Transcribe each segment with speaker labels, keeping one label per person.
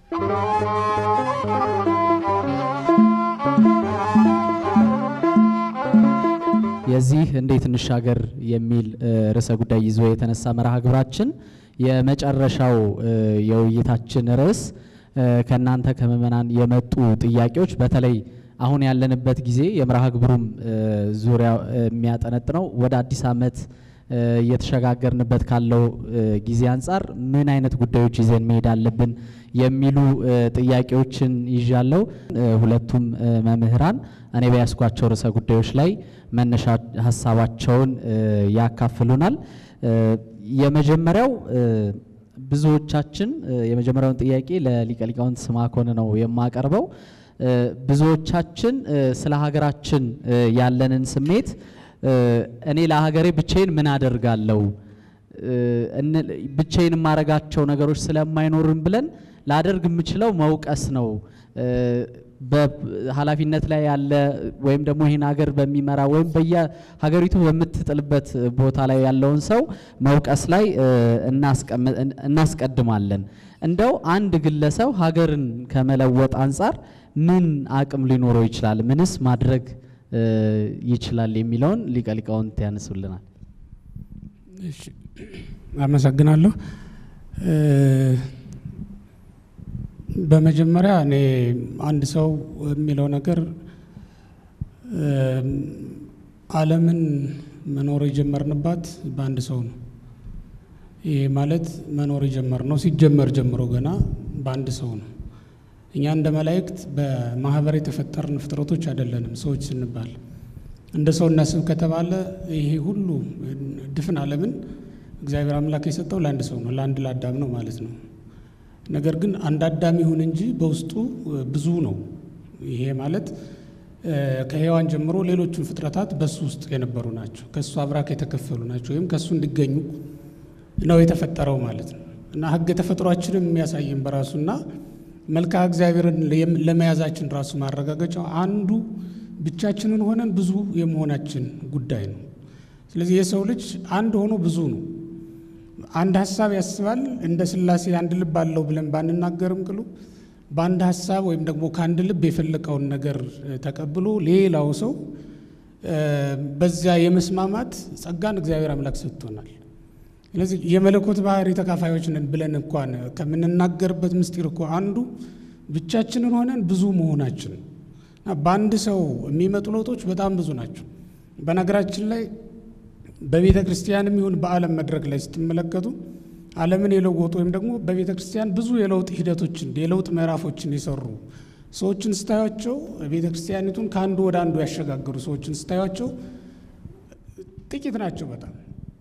Speaker 1: የዚህ እንዴት እንሻገር የሚል ርዕሰ ጉዳይ ይዞ የተነሳ መርሃ ግብራችን የመጨረሻው የውይይታችን ርዕስ ከእናንተ ከምዕመናን የመጡ ጥያቄዎች በተለይ አሁን ያለንበት ጊዜ የመርሃ ግብሩም ዙሪያ የሚያጠነጥነው ወደ አዲስ ዓመት እየተሸጋገርንበት ካለው ጊዜ አንጻር ምን አይነት ጉዳዮች ይዘን መሄድ አለብን የሚሉ ጥያቄዎችን ይዣለው። ሁለቱም መምህራን እኔ በያስኳቸው ርዕሰ ጉዳዮች ላይ መነሻ ሀሳባቸውን ያካፍሉናል። የመጀመሪያው ብዙዎቻችን የመጀመሪያውን ጥያቄ ለሊቀ ሊቃውንት ስምዐኮን ነው የማቀርበው። ብዙዎቻችን ስለ ሀገራችን ያለንን ስሜት እኔ ለሀገሬ ብቻዬን ምን አደርጋለሁ ብቻዬን የማረጋቸው ነገሮች ስለማይኖርም ብለን ላደርግ የምችለው መውቀስ ነው። በኃላፊነት ላይ ያለ ወይም ደግሞ ይህን ሀገር በሚመራ ወይም በየሀገሪቱ በምትጥልበት ቦታ ላይ ያለውን ሰው መውቀስ ላይ እናስቀድማለን። እንደው አንድ ግለሰብ ሀገርን ከመለወጥ አንጻር ምን አቅም ሊኖረው ይችላል? ምንስ ማድረግ ይችላል የሚለውን ሊቀ ሊቃውንት ያነሱልናል።
Speaker 2: አመሰግናለሁ። በመጀመሪያ እኔ አንድ ሰው የሚለው ነገር ዓለምን መኖር የጀመርንባት በአንድ ሰው ነው። ይህ ማለት መኖር የጀመርነው ሲጀመር ጀምሮ ገና በአንድ ሰው ነው። እኛ እንደ መላእክት በማህበር የተፈጠርን ፍጥረቶች አይደለንም። ሰዎች ስንባል እንደ ሰው እናስብ ከተባለ ይሄ ሁሉ ድፍን ዓለምን እግዚአብሔር አምላክ የሰጠው ለአንድ ሰው ነው፣ ለአንድ ለአዳም ነው ማለት ነው። ነገር ግን አንድ አዳም ይሁን እንጂ በውስጡ ብዙ ነው። ይሄ ማለት ከሔዋን ጀምሮ ሌሎቹን ፍጥረታት በሱ ውስጥ የነበሩ ናቸው። ከእሱ አብራክ የተከፈሉ ናቸው፣ ወይም ከእሱ እንዲገኙ ነው የተፈጠረው ማለት ነው እና ሕገ ተፈጥሯችንም የሚያሳይን በራሱና መልክዓ እግዚአብሔርን ለመያዛችን ራሱ ማረጋገጫው አንዱ ብቻችንን ሆነን ብዙ የመሆናችን ጉዳይ ነው። ስለዚህ የሰው ልጅ አንድ ሆኖ ብዙ ነው። አንድ ሀሳብ ያስባል። እንደ ሥላሴ አንድ ልብ አለው ብለን ባንናገርም ቅሉ በአንድ ሀሳብ ወይም ደግሞ ከአንድ ልብ የፈለቀውን ነገር ተቀብሎ ሌላው ሰው በዚያ የመስማማት ጸጋን እግዚአብሔር አምላክ ሰጥቶናል። ስለዚህ የመለኮት ባህሪ ተካፋዮች ነን ብለን እንኳን ከምንናገርበት ምስጢር እኮ አንዱ ብቻችንን ሆነን ብዙ መሆናችን በአንድ ሰው የሚመጡ ለውጦች በጣም ብዙ ናቸው። በነገራችን ላይ በቤተ ክርስቲያንም ይሁን በዓለም መድረክ ላይ ስትመለከቱ ዓለምን የለወጡ ወይም ደግሞ በቤተ ክርስቲያን ብዙ የለውጥ ሂደቶችን የለውጥ ምዕራፎችን የሰሩ ሰዎችን ስታያቸው ቤተ ክርስቲያኒቱን ከአንዱ ወደ አንዱ ያሸጋገሩ ሰዎችን ስታያቸው ጥቂት ናቸው በጣም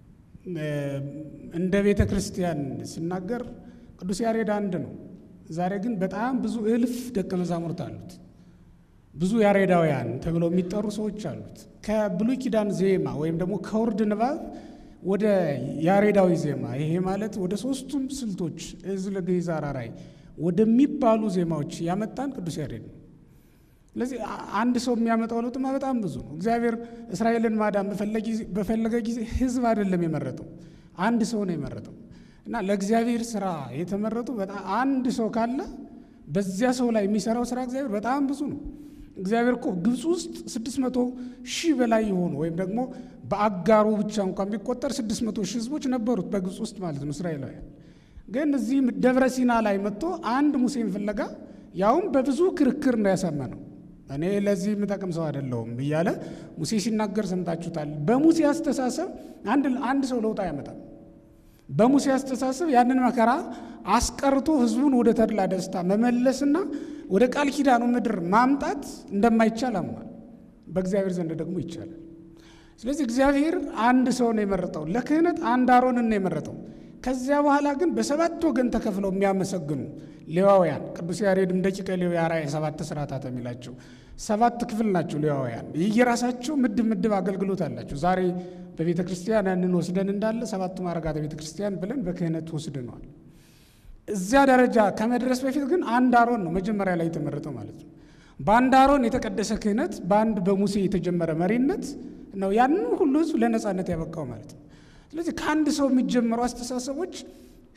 Speaker 2: እንደ ቤተ ክርስቲያን ሲናገር ቅዱስ ያሬድ አንድ ነው። ዛሬ ግን በጣም ብዙ እልፍ ደቀ መዛሙርት አሉት። ብዙ ያሬዳውያን ተብለው የሚጠሩ ሰዎች አሉት። ከብሉይ ኪዳን ዜማ ወይም ደግሞ ከውርድ ንባብ ወደ ያሬዳዊ ዜማ ይሄ ማለት ወደ ሶስቱም ስልቶች እዝል፣ ግዕዝ፣ አራራይ ወደሚባሉ ዜማዎች ያመጣን ቅዱስ ያሬድ ነው። ስለዚህ አንድ ሰው የሚያመጣው ለውጥማ በጣም ብዙ ነው። እግዚአብሔር እስራኤልን ማዳን በፈለገ ጊዜ ሕዝብ አይደለም የመረጠው አንድ ሰው ነው የመረጠው እና ለእግዚአብሔር ስራ የተመረጡ በጣም አንድ ሰው ካለ በዚያ ሰው ላይ የሚሰራው ስራ እግዚአብሔር በጣም ብዙ ነው። እግዚአብሔር እኮ ግብፅ ውስጥ ስድስት መቶ ሺህ በላይ የሆኑ ወይም ደግሞ በአጋሩ ብቻ እንኳን ቢቆጠር ስድስት መቶ ሺህ ህዝቦች ነበሩት በግብፅ ውስጥ ማለት ነው እስራኤላውያን። ግን እዚህ ደብረ ሲና ላይ መጥቶ አንድ ሙሴን ፍለጋ ያውም በብዙ ክርክር ነው ያሳመነው። እኔ ለዚህ የምጠቅም ሰው አይደለሁም እያለ ሙሴ ሲናገር ሰምታችሁታል። በሙሴ አስተሳሰብ አንድ አንድ ሰው ለውጥ አያመጣም። በሙሴ አስተሳሰብ ያንን መከራ አስቀርቶ ህዝቡን ወደ ተድላ ደስታ መመለስና ወደ ቃል ኪዳኑ ምድር ማምጣት እንደማይቻል አምኗል። በእግዚአብሔር ዘንድ ደግሞ ይቻላል። ስለዚህ እግዚአብሔር አንድ ሰው ነው የመረጠው። ለክህነት አንድ አሮንን ነው የመረጠው። ከዚያ በኋላ ግን በሰባት ወገን ተከፍለው የሚያመሰግኑ ሌዋውያን ቅዱስ ያሬድም ደቂቀ ሌዊ አርአያ ሰባት ስርዓታት የሚላቸው ሰባት ክፍል ናቸው። ሌዋውያን የየራሳቸው ምድብ ምድብ አገልግሎት አላቸው። ዛሬ በቤተ ክርስቲያን ያንን ወስደን እንዳለ ሰባቱ ማዕርጋተ ቤተ ክርስቲያን ብለን በክህነት ወስደነዋል። እዚያ ደረጃ ከመድረስ በፊት ግን አንድ አሮን ነው መጀመሪያ ላይ የተመረጠው ማለት ነው። በአንድ አሮን የተቀደሰ ክህነት፣ በአንድ በሙሴ የተጀመረ መሪነት ነው ያንን ሁሉ ህዝብ ለነጻነት ያበቃው ማለት ነው። ስለዚህ ከአንድ ሰው የሚጀመሩ አስተሳሰቦች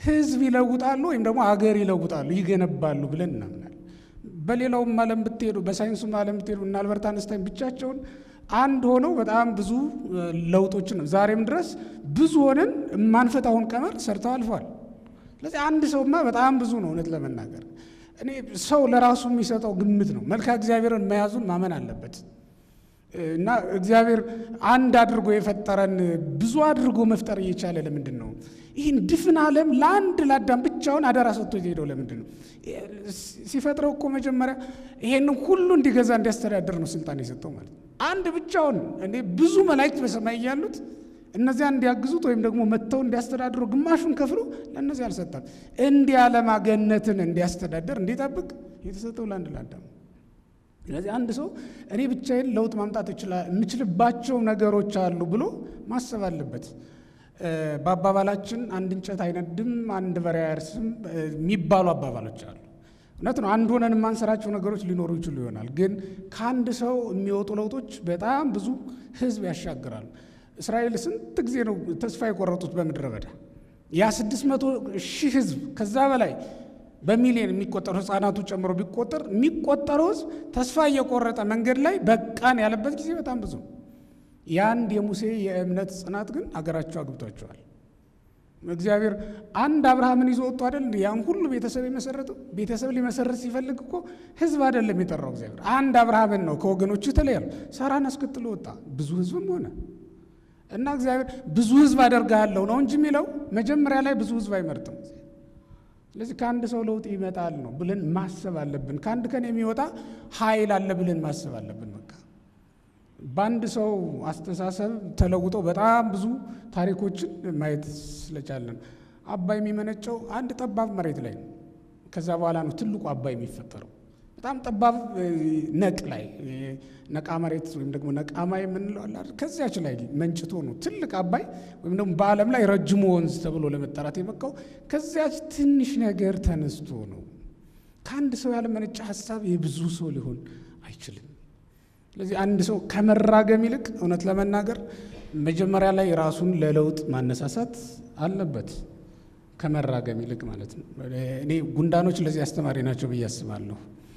Speaker 2: ህዝብ ይለውጣሉ ወይም ደግሞ አገር ይለውጣሉ፣ ይገነባሉ ብለን እናምናለን። በሌላውም ዓለም ብትሄዱ፣ በሳይንሱም ዓለም ብትሄዱ እና አልበርት አንስታይን ብቻቸውን አንድ ሆነው በጣም ብዙ ለውጦችን ነው ዛሬም ድረስ ብዙ ሆነን የማንፈታውን ቀመር ሰርተው አልፈዋል። ስለዚህ አንድ ሰውማ በጣም ብዙ ነው። እውነት ለመናገር እኔ ሰው ለራሱ የሚሰጠው ግምት ነው። መልካ እግዚአብሔርን መያዙን ማመን አለበት እና እግዚአብሔር አንድ አድርጎ የፈጠረን ብዙ አድርጎ መፍጠር እየቻለ ለምንድን ነው ይህን ድፍን ዓለም ለአንድ ለአዳም ብቻውን አደራ ሰጥቶ የሄደው ለምንድን ነው? ሲፈጥረው እኮ መጀመሪያ ይሄንን ሁሉ እንዲገዛ እንዲያስተዳድር ነው ስልጣን የሰጠው ማለት ነው። አንድ ብቻውን እኔ ብዙ መላእክት በሰማይ እያሉት እነዚያ እንዲያግዙት ወይም ደግሞ መጥተው እንዲያስተዳድሩ ግማሹን ከፍሎ ለእነዚህ አልሰጣም። እንዲህ ዓለማገነትን እንዲያስተዳደር እንዲጠብቅ የተሰጠው ለአንድ ለአዳም። ስለዚህ አንድ ሰው እኔ ብቻዬን ለውጥ ማምጣት የምችልባቸው ነገሮች አሉ ብሎ ማሰብ አለበት። በአባባላችን አንድ እንጨት አይነድም፣ አንድ በሬ አያርስም የሚባሉ አባባሎች አሉ። እውነት ነው። አንድ ሆነን የማንሰራቸው ነገሮች ሊኖሩ ይችሉ ይሆናል። ግን ከአንድ ሰው የሚወጡ ለውጦች በጣም ብዙ ሕዝብ ያሻግራሉ። እስራኤል ስንት ጊዜ ነው ተስፋ የቆረጡት በምድረ በዳ? ያ ስድስት መቶ ሺህ ሕዝብ ከዛ በላይ በሚሊዮን የሚቆጠሩ ሕፃናቱ ጨምሮ ቢቆጠር የሚቆጠረው ሕዝብ ተስፋ እየቆረጠ መንገድ ላይ በቃን ያለበት ጊዜ በጣም ብዙ ነው። የአንድ የሙሴ የእምነት ጽናት ግን አገራቸው አግብቷቸዋል። እግዚአብሔር አንድ አብርሃምን ይዞ ወጥቶ አይደል ያን ሁሉ ቤተሰብ የመሰረተው? ቤተሰብ ሊመሰረት ሲፈልግ እኮ ህዝብ አይደለም የጠራው እግዚአብሔር። አንድ አብርሃምን ነው ከወገኖቹ የተለያሉ ሳራን አስከትሎ ወጣ። ብዙ ህዝብም ሆነ እና እግዚአብሔር ብዙ ህዝብ አደርግሃለሁ ነው እንጂ የሚለው መጀመሪያ ላይ ብዙ ህዝብ አይመርጥም። ስለዚህ ከአንድ ሰው ለውጥ ይመጣል ነው ብለን ማሰብ አለብን። ከአንድ ቀን የሚወጣ ኃይል አለ ብለን ማሰብ አለብን። በቃ በአንድ ሰው አስተሳሰብ ተለውጠው በጣም ብዙ ታሪኮችን ማየት ስለቻለን አባይ የሚመነጨው አንድ ጠባብ መሬት ላይ ነው። ከዛ በኋላ ነው ትልቁ አባይ የሚፈጠረው። በጣም ጠባብ ነቅ ላይ ነቃ መሬት ወይም ደግሞ ነቃማ የምንለው አለ። ከዚያች ላይ መንጭቶ ነው ትልቅ አባይ ወይም ደግሞ በዓለም ላይ ረጅሙ ወንዝ ተብሎ ለመጠራት የበቃው ከዚያች ትንሽ ነገር ተነስቶ ነው። ከአንድ ሰው ያለመነጨ ሀሳብ የብዙ ሰው ሊሆን አይችልም። ስለዚህ አንድ ሰው ከመራገም ይልቅ እውነት ለመናገር መጀመሪያ ላይ ራሱን ለለውጥ ማነሳሳት አለበት። ከመራገም ይልቅ ማለት ነው። እኔ ጉንዳኖች ለዚህ አስተማሪ ናቸው ብዬ አስባለሁ።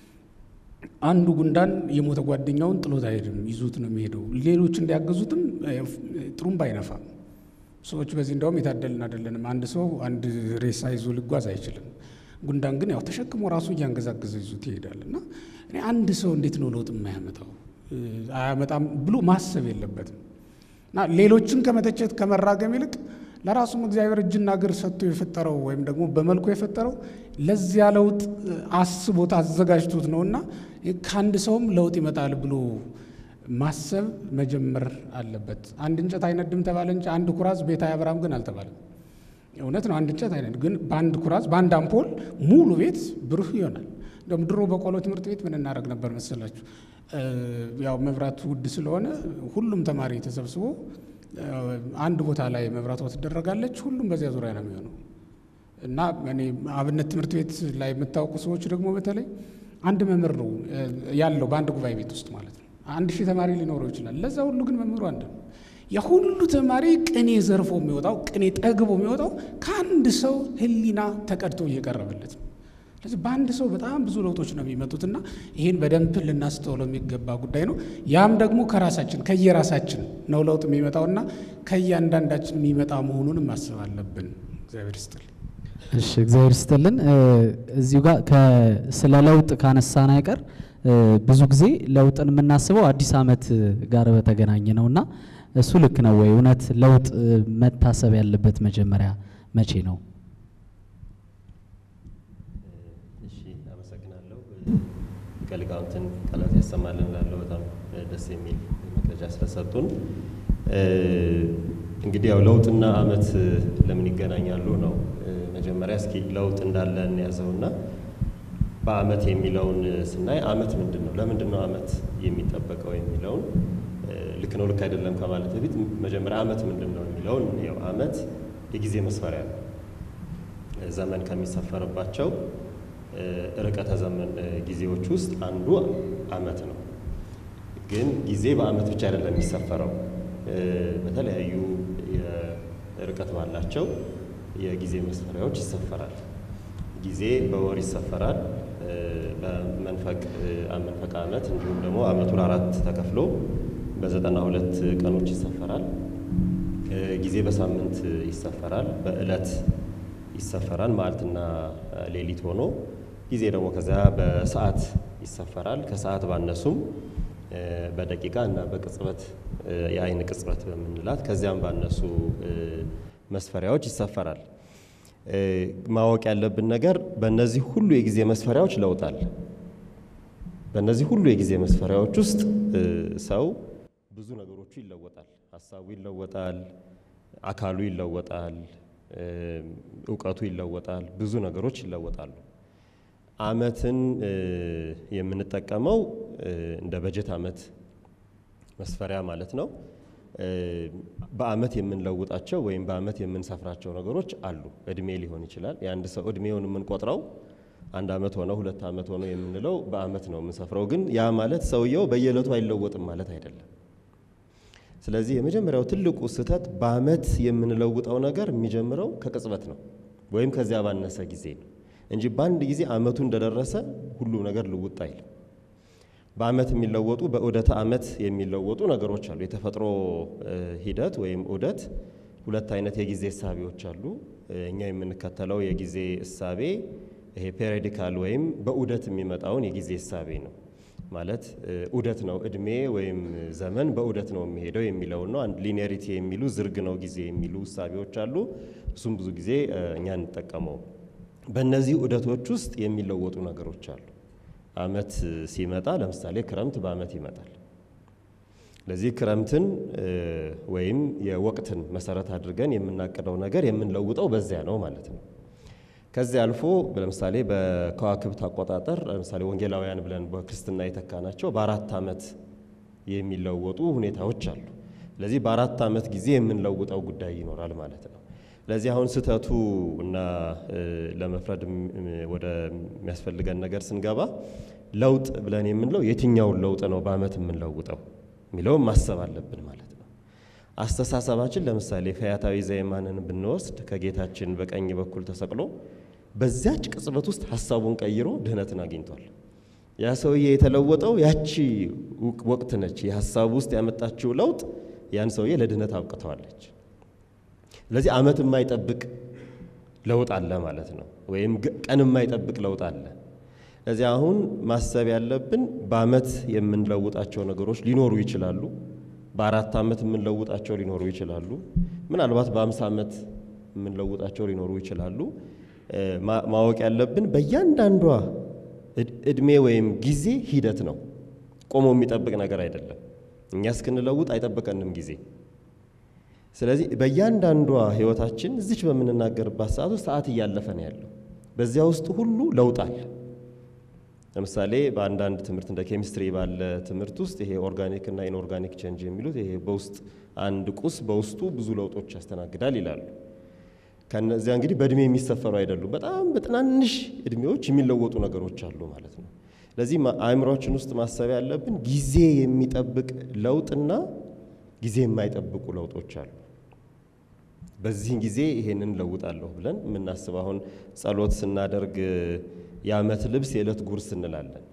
Speaker 2: አንዱ ጉንዳን የሞተ ጓደኛውን ጥሎት አይሄድም፣ ይዞት ነው የሚሄደው። ሌሎች እንዲያገዙትም ጥሩምባ አይነፋም። ሰዎች በዚህ እንደውም የታደልን አይደለንም። አንድ ሰው አንድ ሬሳ ይዞ ሊጓዝ አይችልም። ጉንዳን ግን ያው ተሸክሞ ራሱ እያንገዛገዘ ይዞት ይሄዳል። እና እኔ አንድ ሰው እንዴት ነው ለውጥ የማያመጣው አያመጣም ብሎ ማሰብ የለበትም። እና ሌሎችን ከመተቸት ከመራገም ይልቅ ለራሱም እግዚአብሔር እጅና እግር ሰጥቶ የፈጠረው ወይም ደግሞ በመልኩ የፈጠረው ለዚያ ለውጥ አስቦት አዘጋጅቶት ነውና ከአንድ ሰውም ለውጥ ይመጣል ብሎ ማሰብ መጀመር አለበት። አንድ እንጨት አይነድም ተባለ እንጂ አንድ ኩራዝ ቤት አያበራም ግን አልተባለም። እውነት ነው። አንድ እንጨት አይነድም ግን በአንድ ኩራዝ በአንድ አምፖል ሙሉ ቤት ብሩህ ይሆናል። እንደውም ድሮ በቆሎ ትምህርት ቤት ምን እናደርግ ነበር መሰላችሁ? ያው መብራት ውድ ስለሆነ ሁሉም ተማሪ ተሰብስቦ አንድ ቦታ ላይ መብራቷ ትደረጋለች። ሁሉም በዚያ ዙሪያ ነው የሚሆነው እና እኔ አብነት ትምህርት ቤት ላይ የምታውቁ ሰዎች ደግሞ በተለይ አንድ መምህር ነው ያለው በአንድ ጉባኤ ቤት ውስጥ ማለት ነው። አንድ ሺህ ተማሪ ሊኖረው ይችላል። ለዛ ሁሉ ግን መምህሩ አንድ ነው። የሁሉ ተማሪ ቅኔ ዘርፎ የሚወጣው ቅኔ ጠግቦ የሚወጣው ከአንድ ሰው ሕሊና ተቀድቶ እየቀረበለት ነው። ስለዚህ በአንድ ሰው በጣም ብዙ ለውጦች ነው የሚመጡትና ይህን በደንብ ልናስተውለው የሚገባ ጉዳይ ነው። ያም ደግሞ ከራሳችን ከየራሳችን ነው ለውጥ የሚመጣውና ከእያንዳንዳችን የሚመጣ መሆኑንም ማሰብ አለብን። እግዚአብሔር ይስጥልኝ።
Speaker 1: እሺ እግዚአብሔር ይስጥልን። እዚሁ ጋር ስለ ለውጥ ካነሳን አይቀር ብዙ ጊዜ ለውጥን የምናስበው አዲስ ዓመት ጋር በተገናኘ ነውና እሱ ልክ ነው ወይ? እውነት ለውጥ መታሰብ ያለበት መጀመሪያ መቼ ነው?
Speaker 3: እሺ አመሰግናለሁ። ከሊቃውንትን ቃላት ያሰማልን ላለው በጣም ደስ የሚል መረጃ ስለሰጡን። እንግዲህ ያው ለውጥና ዓመት ለምን ይገናኛሉ ነው። መጀመሪያ እስኪ ለውጥ እንዳለ እንያዘውና በዓመት የሚለውን ስናይ ዓመት ምንድን ነው? ለምንድን ነው ዓመት የሚጠበቀው የሚለውን ልክ ነው ልክ አይደለም ከማለት በፊት መጀመሪያ ዓመት ምንድን ነው የሚለውን ያው ዓመት የጊዜ መስፈሪያ ነው። ዘመን ከሚሰፈርባቸው ርቀተ ዘመን ጊዜዎች ውስጥ አንዱ ዓመት ነው። ግን ጊዜ በዓመት ብቻ አይደለም የሚሰፈረው። በተለያዩ ርቀት ባላቸው የጊዜ መስፈሪያዎች ይሰፈራል። ጊዜ በወር ይሰፈራል። በመንፈቅ መንፈቅ ዓመት እንዲሁም ደግሞ ዓመቱ ለአራት ተከፍሎ በዘጠና ሁለት ቀኖች ይሰፈራል። ጊዜ በሳምንት ይሰፈራል። በዕለት ይሰፈራል። መዓልትና ሌሊት ሆኖ ጊዜ ደግሞ ከዚያ በሰዓት ይሰፈራል። ከሰዓት ባነሱም በደቂቃ እና በቅጽበት የአይን ቅጽበት በምንላት ከዚያም ባነሱ መስፈሪያዎች ይሰፈራል። ማወቅ ያለብን ነገር በእነዚህ ሁሉ የጊዜ መስፈሪያዎች ለውጥ አለ። በእነዚህ ሁሉ የጊዜ መስፈሪያዎች ውስጥ ሰው ብዙ ነገሮቹ ይለወጣል። ሀሳቡ ይለወጣል፣ አካሉ ይለወጣል፣ እውቀቱ ይለወጣል፣ ብዙ ነገሮች ይለወጣሉ። ዓመትን የምንጠቀመው እንደ በጀት ዓመት መስፈሪያ ማለት ነው። በዓመት የምንለውጣቸው ወይም በዓመት የምንሰፍራቸው ነገሮች አሉ። እድሜ ሊሆን ይችላል። የአንድ ሰው እድሜውን የምንቆጥረው አንድ ዓመት ሆነው ሁለት ዓመት ሆነው የምንለው በዓመት ነው የምንሰፍረው። ግን ያ ማለት ሰውየው በየዕለቱ አይለወጥም ማለት አይደለም። ስለዚህ የመጀመሪያው ትልቁ ስህተት በዓመት የምንለውጠው ነገር የሚጀምረው ከቅጽበት ነው ወይም ከዚያ ባነሰ ጊዜ ነው እንጂ በአንድ ጊዜ ዓመቱ እንደደረሰ ሁሉም ነገር ልውጥ አይልም። በዓመት የሚለወጡ በዑደተ ዓመት የሚለወጡ ነገሮች አሉ። የተፈጥሮ ሂደት ወይም ዑደት ሁለት አይነት የጊዜ እሳቤዎች አሉ። እኛ የምንከተለው የጊዜ እሳቤ ይሄ ፔሪዲካል ወይም በዑደት የሚመጣውን የጊዜ እሳቤ ነው። ማለት ዑደት ነው፣ እድሜ ወይም ዘመን በዑደት ነው የሚሄደው የሚለውን ነው። አንድ ሊኒያሪቲ የሚሉ ዝርግ ነው ጊዜ የሚሉ እሳቤዎች አሉ። እሱም ብዙ ጊዜ እኛ እንጠቀመው። በእነዚህ ዑደቶች ውስጥ የሚለወጡ ነገሮች አሉ። ዓመት ሲመጣ ለምሳሌ ክረምት በዓመት ይመጣል። ለዚህ ክረምትን ወይም የወቅትን መሰረት አድርገን የምናቅደው ነገር የምንለውጠው በዚያ ነው ማለት ነው። ከዚያ አልፎ ለምሳሌ በከዋክብት አቆጣጠር ለምሳሌ ወንጌላውያን ብለን በክርስትና የተካናቸው በአራት ዓመት የሚለወጡ ሁኔታዎች አሉ። ስለዚህ በአራት ዓመት ጊዜ የምንለውጠው ጉዳይ ይኖራል ማለት ነው። ለዚህ አሁን ስህተቱ እና ለመፍረድ ወደ የሚያስፈልገን ነገር ስንገባ ለውጥ ብለን የምንለው የትኛውን ለውጥ ነው በዓመት የምንለውጠው የሚለውን ማሰብ አለብን ማለት ነው። አስተሳሰባችን ለምሳሌ ፈያታዊ ዘየማንን ብንወስድ ከጌታችን በቀኝ በኩል ተሰቅሎ በዚያች ቅጽበት ውስጥ ሀሳቡን ቀይሮ ድህነትን አግኝቷል። ያ ሰውዬ የተለወጠው ያቺ ወቅት ነች። የሀሳቡ ውስጥ ያመጣችው ለውጥ ያን ሰውዬ ለድህነት አብቅተዋለች። ስለዚህ ዓመት የማይጠብቅ ለውጥ አለ ማለት ነው። ወይም ቀን የማይጠብቅ ለውጥ አለ። ስለዚህ አሁን ማሰብ ያለብን በዓመት የምንለውጣቸው ነገሮች ሊኖሩ ይችላሉ። በአራት ዓመት የምንለውጣቸው ሊኖሩ ይችላሉ። ምናልባት በአምሳ ዓመት የምንለውጣቸው ሊኖሩ ይችላሉ። ማወቅ ያለብን በእያንዳንዷ እድሜ ወይም ጊዜ ሂደት ነው። ቆሞ የሚጠብቅ ነገር አይደለም። እኛ እስክንለውጥ አይጠብቀንም ጊዜ። ስለዚህ በእያንዳንዷ ህይወታችን እዚች በምንናገርባት ሰዓት ውስጥ ሰዓት እያለፈ ነው ያለው። በዚያ ውስጥ ሁሉ ለውጥ አለ። ለምሳሌ በአንዳንድ ትምህርት እንደ ኬሚስትሪ ባለ ትምህርት ውስጥ ይሄ ኦርጋኒክ እና ኢንኦርጋኒክ ቼንጅ የሚሉት ይሄ በውስጥ አንድ ቁስ በውስጡ ብዙ ለውጦች ያስተናግዳል ይላሉ። ከነዚያ እንግዲህ በእድሜ የሚሰፈሩ አይደሉም። በጣም በትናንሽ እድሜዎች የሚለወጡ ነገሮች አሉ ማለት ነው። ለዚህ አእምሯችን ውስጥ ማሰብ ያለብን ጊዜ የሚጠብቅ ለውጥና ጊዜ የማይጠብቁ ለውጦች አሉ። በዚህ ጊዜ ይሄንን ለውጣለሁ ብለን የምናስብ አሁን ጸሎት ስናደርግ የዓመት ልብስ የዕለት ጉርስ እንላለን።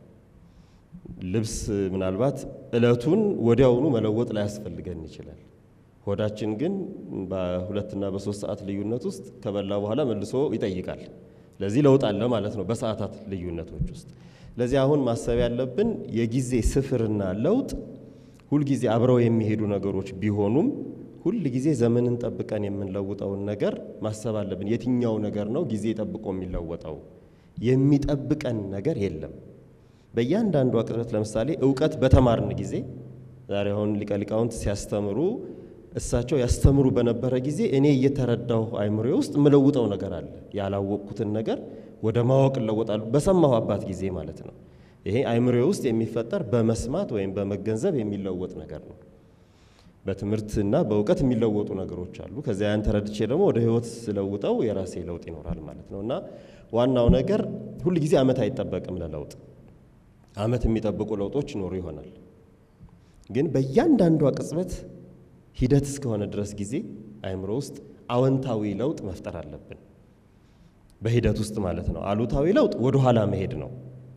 Speaker 3: ልብስ ምናልባት ዕለቱን ወዲያውኑ መለወጥ ላያስፈልገን ይችላል። ሆዳችን ግን በሁለትና በሶስት ሰዓት ልዩነት ውስጥ ከበላ በኋላ መልሶ ይጠይቃል። ለዚህ ለውጥ አለ ማለት ነው በሰዓታት ልዩነቶች ውስጥ። ለዚህ አሁን ማሰብ ያለብን የጊዜ ስፍርና ለውጥ ሁልጊዜ አብረው የሚሄዱ ነገሮች ቢሆኑም ሁል ጊዜ ዘመንን ጠብቀን የምንለውጠውን ነገር ማሰብ አለብን። የትኛው ነገር ነው ጊዜ ጠብቆ የሚለወጠው? የሚጠብቀን ነገር የለም። በእያንዳንዱ ቅጽበት ለምሳሌ እውቀት በተማርን ጊዜ ዛሬ አሁን ሊቀ ሊቃውንት ሲያስተምሩ እሳቸው ያስተምሩ በነበረ ጊዜ እኔ እየተረዳሁ አይምሬ ውስጥ የምለውጠው ነገር አለ። ያላወቅኩትን ነገር ወደ ማወቅ እለወጣሉ በሰማሁ አባት ጊዜ ማለት ነው። ይሄ አይምሬ ውስጥ የሚፈጠር በመስማት ወይም በመገንዘብ የሚለወጥ ነገር ነው። በትምህርትና በእውቀት የሚለወጡ ነገሮች አሉ። ከዚያ ያን ተረድቼ ደግሞ ወደ ህይወት ስለውጠው የራሴ ለውጥ ይኖራል ማለት ነው እና ዋናው ነገር ሁል ጊዜ ዓመት አይጠበቅም ለለውጥ። ዓመት የሚጠብቁ ለውጦች ይኖሩ ይሆናል፣ ግን በእያንዳንዷ ቅጽበት ሂደት እስከሆነ ድረስ ጊዜ አይምሮ ውስጥ አዎንታዊ ለውጥ መፍጠር አለብን በሂደት ውስጥ ማለት ነው። አሉታዊ ለውጥ ወደኋላ መሄድ ነው፣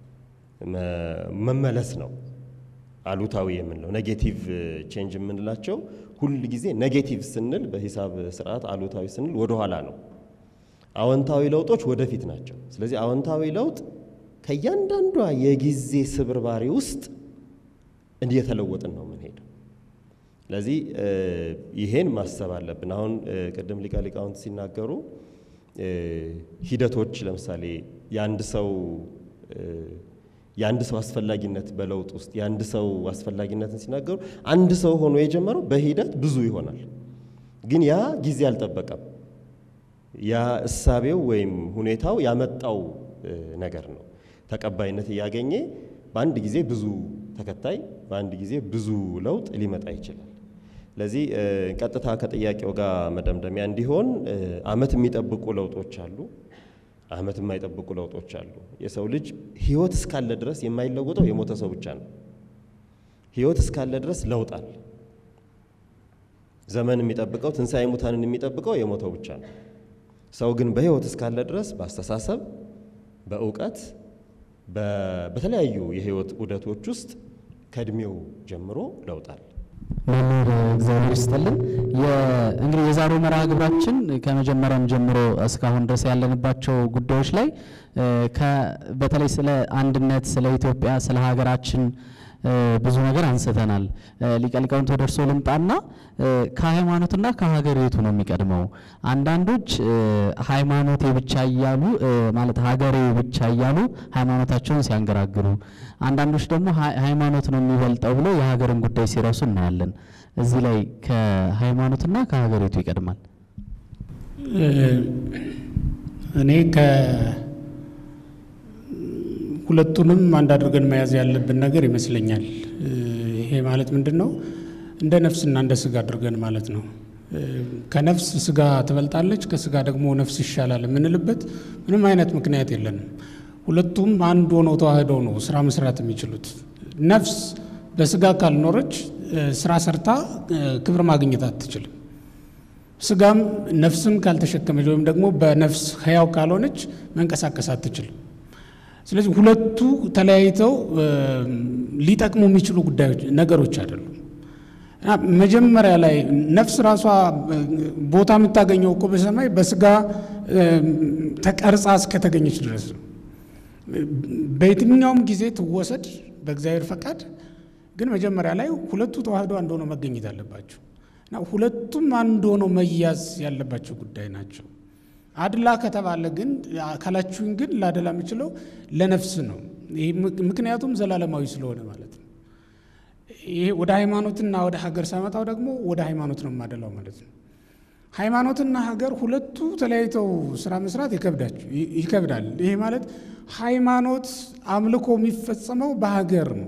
Speaker 3: መመለስ ነው። አሉታዊ የምንለው ኔጌቲቭ ቼንጅ የምንላቸው ሁል ጊዜ ኔጌቲቭ ስንል በሂሳብ ስርዓት አሉታዊ ስንል ወደኋላ ነው። አዎንታዊ ለውጦች ወደፊት ናቸው። ስለዚህ አዎንታዊ ለውጥ ከእያንዳንዷ የጊዜ ስብርባሪ ውስጥ እየተለወጥን ነው የምንሄደው። ስለዚህ ይሄን ማሰብ አለብን። አሁን ቅድም ሊቀ ሊቃውንት ሲናገሩ ሂደቶች ለምሳሌ የአንድ ሰው የአንድ ሰው አስፈላጊነት በለውጥ ውስጥ የአንድ ሰው አስፈላጊነትን ሲናገሩ አንድ ሰው ሆኖ የጀመረው በሂደት ብዙ ይሆናል። ግን ያ ጊዜ አልጠበቀም። ያ እሳቤው ወይም ሁኔታው ያመጣው ነገር ነው። ተቀባይነት እያገኘ በአንድ ጊዜ ብዙ ተከታይ፣ በአንድ ጊዜ ብዙ ለውጥ ሊመጣ ይችላል። ስለዚህ ቀጥታ ከጥያቄው ጋር መደምደሚያ እንዲሆን ዓመት የሚጠብቁ ለውጦች አሉ፣ ዓመት የማይጠብቁ ለውጦች አሉ። የሰው ልጅ ሕይወት እስካለ ድረስ የማይለወጠው የሞተ ሰው ብቻ ነው። ሕይወት እስካለ ድረስ ለውጥ አለ። ዘመን የሚጠብቀው ትንሣኤ ሙታንን የሚጠብቀው የሞተው ብቻ ነው። ሰው ግን በሕይወት እስካለ ድረስ በአስተሳሰብ፣ በእውቀት፣ በተለያዩ የሕይወት ዑደቶች ውስጥ ከእድሜው ጀምሮ ለውጥ አለ።
Speaker 1: መምህር እግዚአብሔር ይስጥልን። እንግዲህ የዛሬው መርሃ ግብራችን ከመጀመሪያም ጀምሮ እስካሁን ድረስ ያለንባቸው ጉዳዮች ላይ በተለይ ስለ አንድነት፣ ስለ ኢትዮጵያ፣ ስለ ሀገራችን ብዙ ነገር አንስተናል። ሊቀ ሊቃውንት ወደ እርስዎ ልምጣና ከሃይማኖትና ከሀገር የቱ ነው የሚቀድመው? አንዳንዶች ሃይማኖቴ ብቻ እያሉ ማለት ሀገሬ ብቻ እያሉ ሃይማኖታቸውን ሲያንገራግሩ፣ አንዳንዶች ደግሞ ሃይማኖት ነው የሚበልጠው ብሎ የሀገርን ጉዳይ ሲረሱ እናያለን። እዚህ ላይ ከሃይማኖትና ከሀገር የቱ ይቀድማል?
Speaker 2: እኔ ሁለቱንም አንድ አድርገን መያዝ ያለብን ነገር ይመስለኛል። ይሄ ማለት ምንድን ነው? እንደ ነፍስና እንደ ስጋ አድርገን ማለት ነው። ከነፍስ ስጋ ትበልጣለች፣ ከስጋ ደግሞ ነፍስ ይሻላል የምንልበት ምንም አይነት ምክንያት የለንም። ሁለቱም አንድ ሆነው ተዋህደው ነው ስራ መስራት የሚችሉት። ነፍስ በስጋ ካልኖረች ስራ ሰርታ ክብር ማግኘት አትችልም። ስጋም ነፍስን ካልተሸከመች ወይም ደግሞ በነፍስ ሕያው ካልሆነች መንቀሳቀስ አትችልም። ስለዚህ ሁለቱ ተለያይተው ሊጠቅሙ የሚችሉ ጉዳዮች ነገሮች አይደሉም። መጀመሪያ ላይ ነፍስ ራሷ ቦታ የምታገኘው እኮ በሰማይ በስጋ ተቀርጻ እስከተገኘች ድረስ ነው። በየትኛውም ጊዜ ትወሰድ በእግዚአብሔር ፈቃድ፣ ግን መጀመሪያ ላይ ሁለቱ ተዋህዶ አንድ ሆነው መገኘት አለባቸው እና ሁለቱም አንድ ሆነው መያዝ ያለባቸው ጉዳይ ናቸው። አድላ ከተባለ ግን አካላችሁን ግን ላደላ የምችለው ለነፍስ ነው። ይህ ምክንያቱም ዘላለማዊ ስለሆነ ማለት ነው። ይሄ ወደ ሃይማኖትና ወደ ሀገር ሳመጣው ደግሞ ወደ ሃይማኖት ነው የማደላው ማለት ነው። ሃይማኖትና ሀገር ሁለቱ ተለያይተው ስራ መስራት ይከብዳል። ይሄ ማለት ሃይማኖት አምልኮ የሚፈጸመው በሀገር ነው።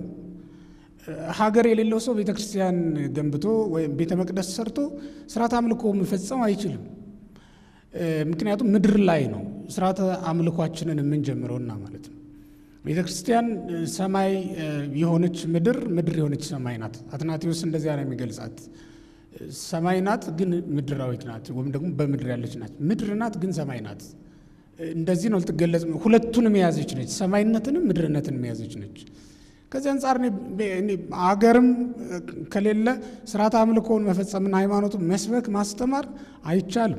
Speaker 2: ሀገር የሌለው ሰው ቤተ ክርስቲያን ገንብቶ ወይም ቤተ መቅደስ ሰርቶ ስርዓት አምልኮ መፈጸም አይችልም። ምክንያቱም ምድር ላይ ነው ስርዓተ አምልኳችንን የምንጀምረውና ማለት ነው። ቤተ ክርስቲያን ሰማይ የሆነች ምድር፣ ምድር የሆነች ሰማይ ናት። አትናቴዎስ እንደዚያ ነው የሚገልጻት። ሰማይ ናት ግን ምድራዊት ናት፣ ወይም ደግሞ በምድር ያለች ናት። ምድር ናት ግን ሰማይ ናት። እንደዚህ ነው ልትገለጽ። ሁለቱንም የያዘች ነች፣ ሰማይነትንም ምድርነትን የያዘች ነች። ከዚህ አንጻር አገርም ከሌለ ስርዓተ አምልኮውን መፈጸምና ሃይማኖቱን መስበክ ማስተማር አይቻልም።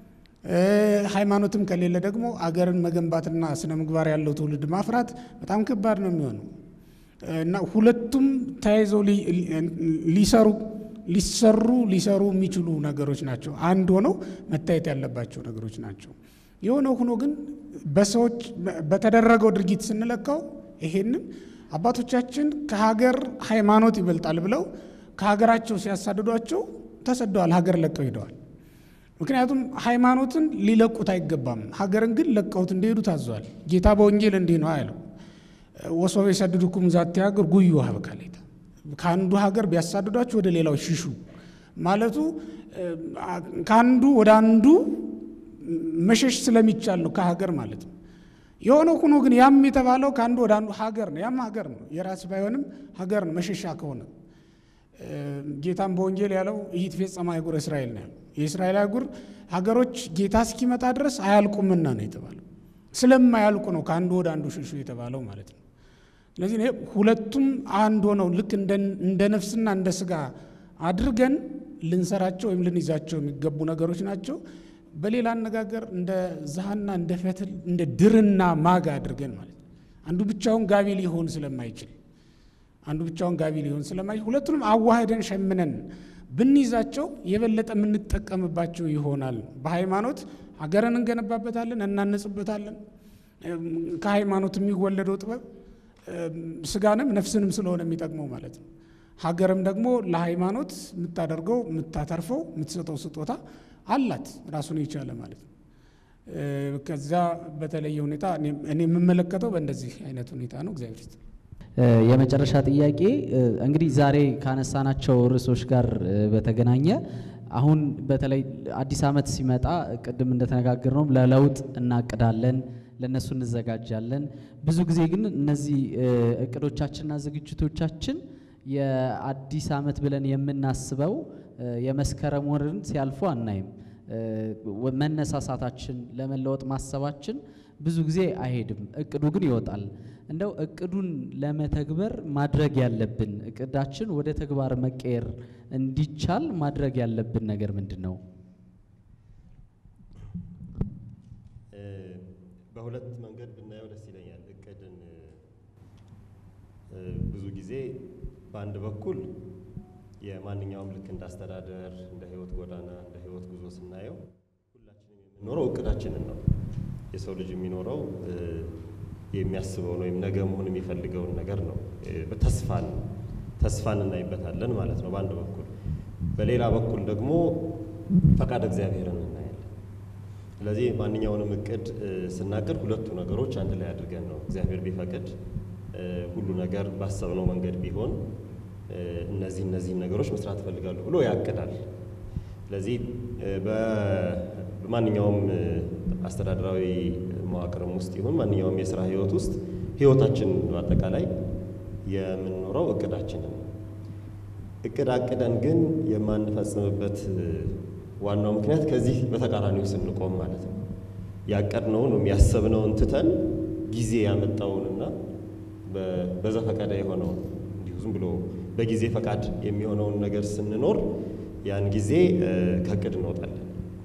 Speaker 2: ሃይማኖትም ከሌለ ደግሞ አገርን መገንባትና ስነ ምግባር ያለው ትውልድ ማፍራት በጣም ከባድ ነው የሚሆነው እና ሁለቱም ተያይዘው ሊሰሩ ሊሰሩ ሊሰሩ የሚችሉ ነገሮች ናቸው። አንድ ሆነው መታየት ያለባቸው ነገሮች ናቸው። የሆነ ሆኖ ግን በሰዎች በተደረገው ድርጊት ስንለካው ይሄንን አባቶቻችን ከሀገር ሃይማኖት ይበልጣል ብለው ከሀገራቸው ሲያሳድዷቸው ተሰደዋል፣ ሀገር ለቀው ሄደዋል። ምክንያቱም ሃይማኖትን ሊለቁት አይገባም። ሀገርን ግን ለቀውት እንዲሄዱ ታዘዋል። ጌታ በወንጌል እንዲህ ነው ያለው፣ ወሶበ የሰድዱኩም ዛቲ ሀገር ጉዩ ሀበካሌታ ከአንዱ ሀገር ቢያሳድዷችሁ ወደ ሌላው ሽሹ ማለቱ ከአንዱ ወደ አንዱ መሸሽ ስለሚቻል ነው፣ ከሀገር ማለት ነው። የሆነ ሆኖ ግን ያም የተባለው ከአንዱ ወደ አንዱ ሀገር ነው። ያም ሀገር ነው፣ የራስ ባይሆንም ሀገር ነው መሸሻ ከሆነ ጌታም በወንጌል ያለው ኢይትፌጸም አህጉረ እስራኤል ነው ያለው። የእስራኤል አህጉር ሀገሮች ጌታ እስኪመጣ ድረስ አያልቁምና ነው የተባለው። ስለማያልቁ ነው ከአንዱ ወደ አንዱ ሽሹ የተባለው ማለት ነው። ስለዚህ ይሄ ሁለቱም አንድ ሆነው ልክ እንደ ነፍስና እንደ ስጋ አድርገን ልንሰራቸው ወይም ልንይዛቸው የሚገቡ ነገሮች ናቸው። በሌላ አነጋገር እንደ ዛሃና እንደ ፈትል እንደ ድርና ማግ አድርገን ማለት ነው። አንዱ ብቻውን ጋቢ ሊሆን ስለማይችል አንዱ ብቻውን ጋቢ ሊሆን ስለማይችል ሁለቱንም አዋህደን ሸምነን ብንይዛቸው የበለጠ የምንጠቀምባቸው ይሆናል። በሃይማኖት ሀገርን እንገነባበታለን፣ እናነጽበታለን። ከሃይማኖት የሚወለደው ጥበብ ስጋንም ነፍስንም ስለሆነ የሚጠቅመው ማለት ነው። ሀገርም ደግሞ ለሃይማኖት የምታደርገው የምታተርፈው የምትሰጠው ስጦታ አላት ራሱን የቻለ ማለት ነው። ከዛ በተለየ ሁኔታ እኔ የምመለከተው በእንደዚህ አይነት ሁኔታ ነው። እግዚአብሔር ይስጥ።
Speaker 1: የመጨረሻ ጥያቄ እንግዲህ ዛሬ ካነሳናቸው ርዕሶች ጋር በተገናኘ አሁን በተለይ አዲስ ዓመት ሲመጣ ቅድም እንደተነጋገር ነው ለለውጥ እናቅዳለን፣ ለእነሱ እንዘጋጃለን። ብዙ ጊዜ ግን እነዚህ እቅዶቻችንና ዝግጅቶቻችን የአዲስ ዓመት ብለን የምናስበው የመስከረም ወርን ሲያልፉ አናይም። መነሳሳታችን ለመለወጥ ማሰባችን ብዙ ጊዜ አይሄድም። እቅዱ ግን ይወጣል። እንደው እቅዱን ለመተግበር ማድረግ ያለብን እቅዳችን ወደ ተግባር መቀየር እንዲቻል ማድረግ ያለብን ነገር ምንድን ነው?
Speaker 3: በሁለት መንገድ ብናየው ደስ ይለኛል። እቅድን ብዙ ጊዜ በአንድ በኩል የማንኛውም ልክ እንደ አስተዳደር፣ እንደ ህይወት ጎዳና፣ እንደ ህይወት ጉዞ ስናየው ሁላችንም የምንኖረው እቅዳችንን ነው። የሰው ልጅ የሚኖረው የሚያስበውን ወይም ነገ መሆን የሚፈልገውን ነገር ነው። ተስፋን ተስፋን እናይበታለን ማለት ነው በአንድ በኩል። በሌላ በኩል ደግሞ ፈቃድ እግዚአብሔርን እናያለን። ስለዚህ ማንኛውንም እቅድ ስናቅድ ሁለቱ ነገሮች አንድ ላይ አድርገን ነው እግዚአብሔር ቢፈቅድ ሁሉ ነገር ባሰብነው መንገድ ቢሆን እነዚህ እነዚህን ነገሮች መስራት እፈልጋለሁ ብሎ ያቅዳል። ስለዚህ በማንኛውም አስተዳደራዊ መዋቅርም ውስጥ ይሁን ማንኛውም የስራ ህይወት ውስጥ ህይወታችን በአጠቃላይ የምንኖረው እቅዳችንን እቅድ አቅደን ግን የማንፈጽምበት ዋናው ምክንያት ከዚህ በተቃራኒው ስንቆም ማለት ነው። ያቀድነውን ወይም ያሰብነውን ትተን ጊዜ ያመጣውንና በዘፈቀደ የሆነውን እንዲሁ ዝም ብሎ በጊዜ ፈቃድ የሚሆነውን ነገር ስንኖር ያን ጊዜ ከእቅድ እንወጣለን።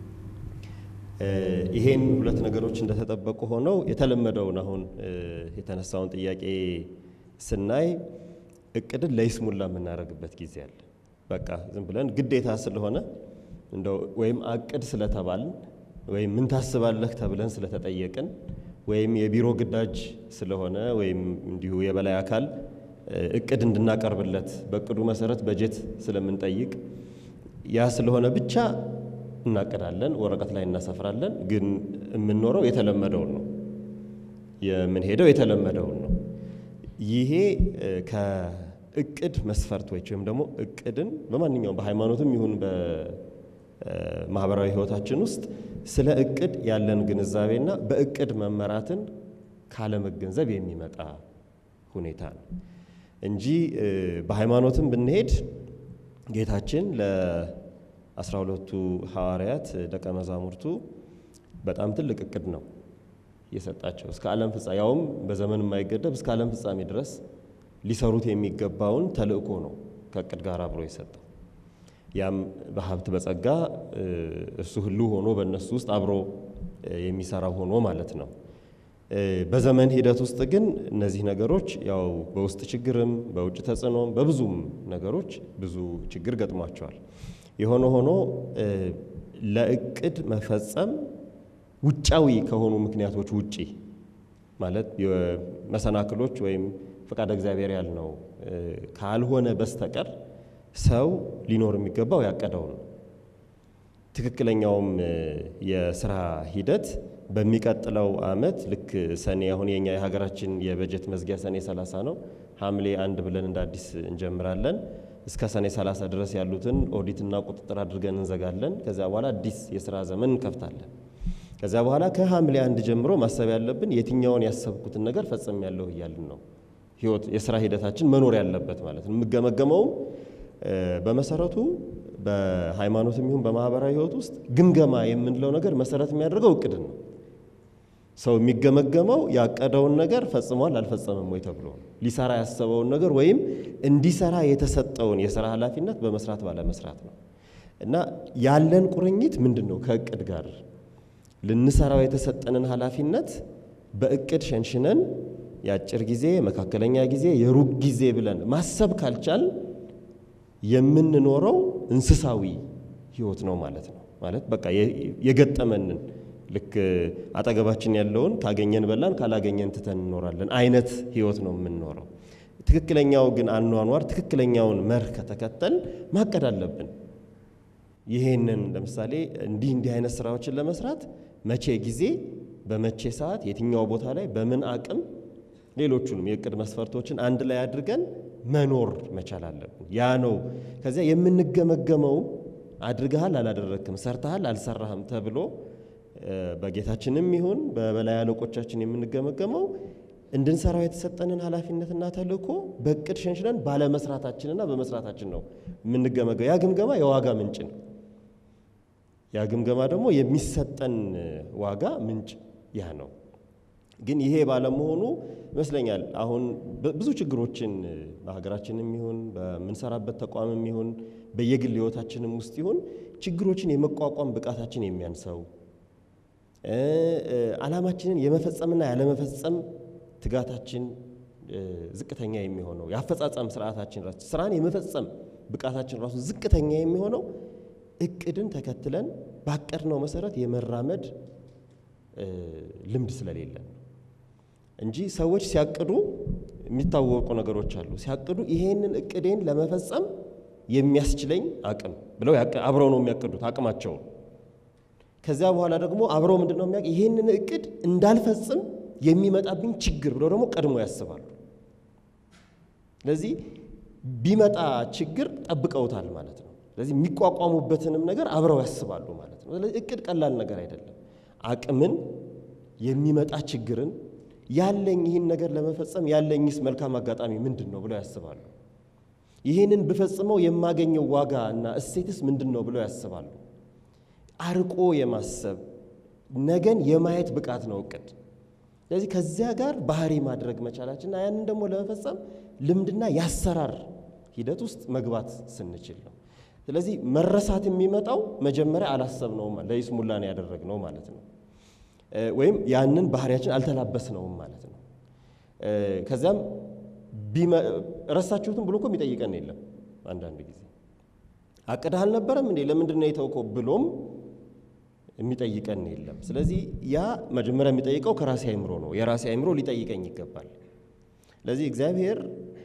Speaker 3: ይሄን ሁለት ነገሮች እንደተጠበቁ ሆነው የተለመደውን አሁን የተነሳውን ጥያቄ ስናይ እቅድን ለይስሙላ የምናደርግበት ጊዜ አለ። በቃ ዝም ብለን ግዴታ ስለሆነ እንደው ወይም አቅድ ስለተባልን ወይም ምን ታስባለህ ተብለን ስለተጠየቅን ወይም የቢሮ ግዳጅ ስለሆነ ወይም እንዲሁ የበላይ አካል እቅድ እንድናቀርብለት በእቅዱ መሰረት በጀት ስለምንጠይቅ ያ ስለሆነ ብቻ እናቅዳለን፣ ወረቀት ላይ እናሰፍራለን። ግን የምንኖረው የተለመደውን ነው፣ የምንሄደው የተለመደውን ነው። ይሄ ከእቅድ መስፈርቶች ወይም ደግሞ እቅድን በማንኛውም በሃይማኖትም ይሁን በማህበራዊ ሕይወታችን ውስጥ ስለ እቅድ ያለን ግንዛቤና በእቅድ መመራትን ካለመገንዘብ የሚመጣ ሁኔታ ነው እንጂ በሃይማኖትም ብንሄድ ጌታችን ለአስራ ሁለቱ ሐዋርያት ደቀ መዛሙርቱ በጣም ትልቅ እቅድ ነው የሰጣቸው እስከ ዓለም ፍጻሜ ያውም በዘመን የማይገደብ እስከ ዓለም ፍጻሜ ድረስ ሊሰሩት የሚገባውን ተልእኮ ነው ከእቅድ ጋር አብሮ የሰጠው። ያም በሀብት በጸጋ እሱ ህልው ሆኖ በእነሱ ውስጥ አብሮ የሚሰራው ሆኖ ማለት ነው። በዘመን ሂደት ውስጥ ግን እነዚህ ነገሮች ያው በውስጥ ችግርም በውጭ ተጽዕኖም በብዙም ነገሮች ብዙ ችግር ገጥሟቸዋል። የሆነ ሆኖ ለእቅድ መፈጸም ውጫዊ ከሆኑ ምክንያቶች ውጪ ማለት መሰናክሎች ወይም ፈቃደ እግዚአብሔር ያልነው ካልሆነ በስተቀር ሰው ሊኖር የሚገባው ያቀደው ነው። ትክክለኛውም የስራ ሂደት በሚቀጥለው ዓመት ልክ ሰኔ አሁን የኛ የሀገራችን የበጀት መዝጊያ ሰኔ 30 ነው። ሐምሌ አንድ ብለን እንደ አዲስ እንጀምራለን። እስከ ሰኔ 30 ድረስ ያሉትን ኦዲትና ቁጥጥር አድርገን እንዘጋለን። ከዚያ በኋላ አዲስ የስራ ዘመን እንከፍታለን። ከዚያ በኋላ ከሐምሌ አንድ ጀምሮ ማሰብ ያለብን የትኛውን ያሰብኩትን ነገር ፈጽም ያለሁ እያልን ነው። ህይወት የስራ ሂደታችን መኖር ያለበት ማለት ነው። የምገመገመውም በመሰረቱ በሃይማኖትም ይሁን በማህበራዊ ህይወት ውስጥ ግምገማ የምንለው ነገር መሰረት የሚያደርገው እቅድን ነው። ሰው የሚገመገመው ያቀደውን ነገር ፈጽሟል አልፈጸመም ወይ ተብሎ ነው። ሊሰራ ያሰበውን ነገር ወይም እንዲሰራ የተሰጠውን የስራ ኃላፊነት በመስራት ባለመስራት ነው። እና ያለን ቁርኝት ምንድን ነው? ከእቅድ ጋር ልንሰራው የተሰጠንን ኃላፊነት በእቅድ ሸንሽነን የአጭር ጊዜ፣ መካከለኛ ጊዜ፣ የሩቅ ጊዜ ብለን ማሰብ ካልቻል የምንኖረው እንስሳዊ ህይወት ነው ማለት ነው። ማለት በቃ የገጠመንን ልክ አጠገባችን ያለውን ካገኘን በላን ካላገኘን ትተን እንኖራለን አይነት ህይወት ነው የምንኖረው። ትክክለኛው ግን አኗኗር ትክክለኛውን መርህ ከተከተል ማቀድ አለብን። ይሄንን ለምሳሌ እንዲህ እንዲህ አይነት ስራዎችን ለመስራት መቼ ጊዜ፣ በመቼ ሰዓት፣ የትኛው ቦታ ላይ፣ በምን አቅም፣ ሌሎቹንም የእቅድ መስፈርቶችን አንድ ላይ አድርገን መኖር መቻል አለብን። ያ ነው ከዚያ የምንገመገመው አድርገሃል አላደረግክም፣ ሰርተሃል አልሰራህም ተብሎ በጌታችንም ይሁን በበላይ አለቆቻችን የምንገመገመው እንድንሰራው የተሰጠንን ኃላፊነትና ተልእኮ በእቅድ ሸንሽነን ባለመስራታችንና በመስራታችን ነው የምንገመገው። ያ ግምገማ የዋጋ ምንጭ ነው። ያ ግምገማ ደግሞ የሚሰጠን ዋጋ ምንጭ ያ ነው። ግን ይሄ ባለመሆኑ ይመስለኛል አሁን ብዙ ችግሮችን በሀገራችንም ይሁን በምንሰራበት ተቋምም ይሁን በየግል ሕይወታችንም ውስጥ ይሁን ችግሮችን የመቋቋም ብቃታችን የሚያንሰው ዓላማችንን የመፈጸምና ያለመፈጸም ትጋታችን ዝቅተኛ የሚሆነው የአፈጻጸም ስርዓታችን ራሱ ስራን የመፈጸም ብቃታችን ራሱ ዝቅተኛ የሚሆነው እቅድን ተከትለን ባቀድነው መሰረት የመራመድ ልምድ ስለሌለን እንጂ ሰዎች ሲያቅዱ የሚታወቁ ነገሮች አሉ። ሲያቅዱ ይሄንን እቅዴን ለመፈጸም የሚያስችለኝ አቅም ብለው አብረው ነው የሚያቅዱት አቅማቸውን። ከዚያ በኋላ ደግሞ አብረው ምንድን ነው የሚያ ይሄንን እቅድ እንዳልፈጽም የሚመጣብኝ ችግር ብለው ደግሞ ቀድሞ ያስባሉ። ስለዚህ ቢመጣ ችግር ጠብቀውታል ማለት ነው። ስለዚህ የሚቋቋሙበትንም ነገር አብረው ያስባሉ ማለት ነው። ስለዚህ እቅድ ቀላል ነገር አይደለም። አቅምን፣ የሚመጣ ችግርን፣ ያለኝ ይህን ነገር ለመፈጸም ያለኝስ መልካም አጋጣሚ ምንድን ነው ብለው ያስባሉ። ይህንን ብፈጽመው የማገኘው ዋጋ እና እሴትስ ምንድን ነው ብለው ያስባሉ። አርቆ የማሰብ ነገን የማየት ብቃት ነው እቅድ። ስለዚህ ከዚያ ጋር ባህሪ ማድረግ መቻላችንና ያንን ደግሞ ለመፈጸም ልምድና የአሰራር ሂደት ውስጥ መግባት ስንችል ነው። ስለዚህ መረሳት የሚመጣው መጀመሪያ አላሰብነውም፣ ለይስሙላ ነው ያደረግነው ማለት ነው። ወይም ያንን ባህሪያችን አልተላበስነውም ማለት ነው። ከዚያም ረሳችሁትም ብሎ እኮ የሚጠይቀን የለም። አንዳንድ ጊዜ አቅድህ አልነበረም እንዴ ለምንድን ነው የተውከው ብሎም የሚጠይቀን የለም። ስለዚህ ያ መጀመሪያ የሚጠይቀው ከራሴ አይምሮ ነው። የራሴ አይምሮ ሊጠይቀኝ ይገባል። ስለዚህ እግዚአብሔር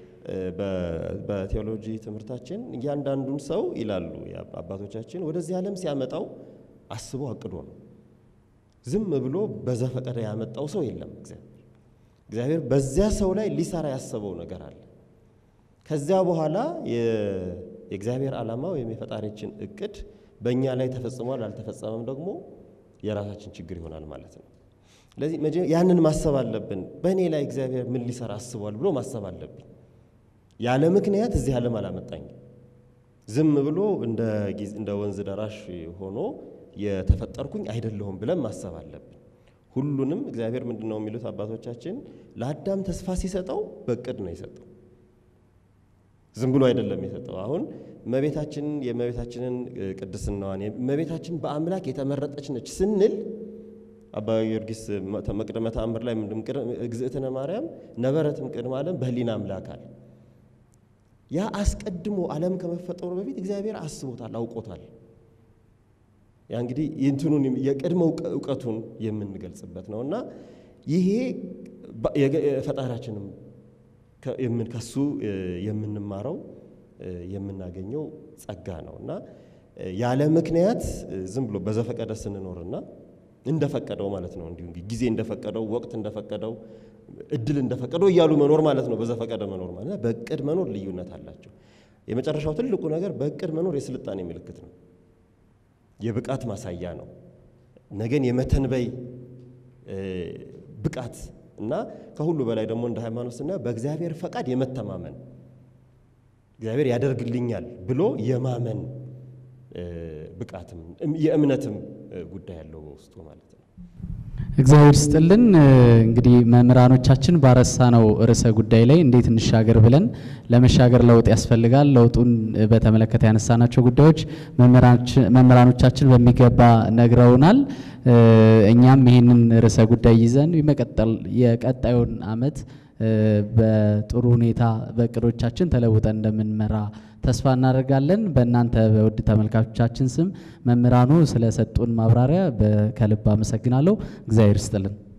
Speaker 3: በቴዎሎጂ ትምህርታችን እያንዳንዱን ሰው ይላሉ አባቶቻችን ወደዚህ ዓለም ሲያመጣው አስቦ አቅዶ ነው። ዝም ብሎ በዘፈቀደ ያመጣው ሰው የለም። እግዚአብሔር እግዚአብሔር በዚያ ሰው ላይ ሊሰራ ያሰበው ነገር አለ። ከዚያ በኋላ የእግዚአብሔር ዓላማ ወይም የፈጣሪችን እቅድ በእኛ ላይ ተፈጽሟል አልተፈጸመም ደግሞ የራሳችን ችግር ይሆናል ማለት ነው። ስለዚህ ያንን ማሰብ አለብን። በእኔ ላይ እግዚአብሔር ምን ሊሰራ አስቧል ብሎ ማሰብ አለብን። ያለ ምክንያት እዚህ ዓለም አላመጣኝም። ዝም ብሎ እንደ ወንዝ ደራሽ ሆኖ የተፈጠርኩኝ አይደለሁም ብለን ማሰብ አለብን። ሁሉንም እግዚአብሔር ምንድን ነው የሚሉት አባቶቻችን ለአዳም ተስፋ ሲሰጠው በእቅድ ነው የሰጠው። ዝም ብሎ አይደለም የሰጠው። አሁን እመቤታችንን የእመቤታችንን ቅድስናዋን እመቤታችን በአምላክ የተመረጠች ነች ስንል አባ ጊዮርጊስ መቅደመ ተአምር ላይ እግዝእትነ ማርያም ነበረትም ቅድመ ዓለም በህሊና አምላክ አለ። ያ አስቀድሞ ዓለም ከመፈጠሩ በፊት እግዚአብሔር አስቦታል፣ አውቆታል። ያ እንግዲህ እንትኑን የቅድመ እውቀቱን የምንገልጽበት ነው እና ይሄ ፈጣሪያችንም ከሱ የምንማረው የምናገኘው ጸጋ ነው እና ያለ ምክንያት ዝም ብሎ በዘፈቀደ ስንኖርና እንደፈቀደው ማለት ነው እንዲሁ ጊዜ እንደፈቀደው ወቅት እንደፈቀደው እድል እንደፈቀደው እያሉ መኖር ማለት ነው። በዘፈቀደ መኖር ማለት በእቅድ መኖር ልዩነት አላቸው። የመጨረሻው ትልቁ ነገር በእቅድ መኖር የስልጣኔ ምልክት ነው፣ የብቃት ማሳያ ነው። ነገን የመተንበይ ብቃት እና ከሁሉ በላይ ደግሞ እንደ ሃይማኖት ስናየው በእግዚአብሔር ፈቃድ የመተማመን እግዚአብሔር ያደርግልኛል ብሎ የማመን ብቃትም የእምነትም ጉዳይ ያለው በውስጡ ማለት ነው።
Speaker 1: እግዚአብሔር ስጥልን። እንግዲህ መምህራኖቻችን ባረሳ ነው ርዕሰ ጉዳይ ላይ እንዴት እንሻገር ብለን ለመሻገር ለውጥ ያስፈልጋል። ለውጡን በተመለከተ ያነሳናቸው ጉዳዮች መምህራኖቻችን በሚገባ ነግረውናል። እኛም ይህንን ርዕሰ ጉዳይ ይዘን የመቀጠል የቀጣዩን ዓመት በጥሩ ሁኔታ በእቅዶቻችን ተለውጠን እንደምንመራ ተስፋ እናደርጋለን። በእናንተ በውድ ተመልካቾቻችን ስም መምህራኑ ስለሰጡን ማብራሪያ ከልብ አመሰግናለሁ። እግዚአብሔር ይስጥልን።